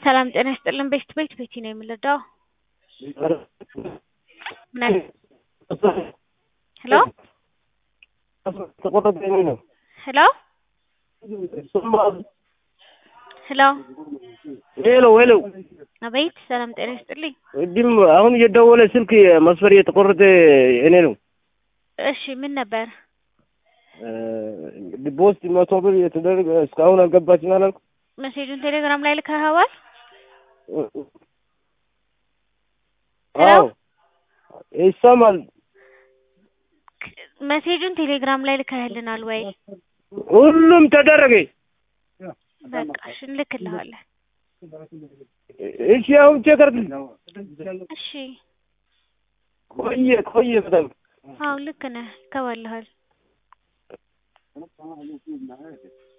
ሰላም ጤና ይስጥልን። ቤት ቤት ቤቲ ነው የምንረዳው። ምን አለ? ሄሎ ተቆረጠ ነው ሄሎ ሄሎ ሄሎ ሄሎ አቤት ሰላም ጤና ይስጥልኝ። እድም አሁን እየደወለ ስልክ መስፈር እየተቆረጠ እኔ ነው። እሺ ምን ነበር? ዲፖዚት መቶ ብር የተደረገ እስካሁን አልገባችም አላልኩ። መሴጁን ቴሌግራም ላይ ልከኸዋል? ሄሎ? አዎ ይሰማል። መሴጁን ቴሌግራም ላይ ልከህልናል ወይ? ሁሉም ተደረገ። በቃ እሺ እንልክልሃለን። እሺ አሁን ቼክ አድርግ። እሺ ቆየ ቆየ በጣም አዎ ልክ ነህ። ይገባልሃል።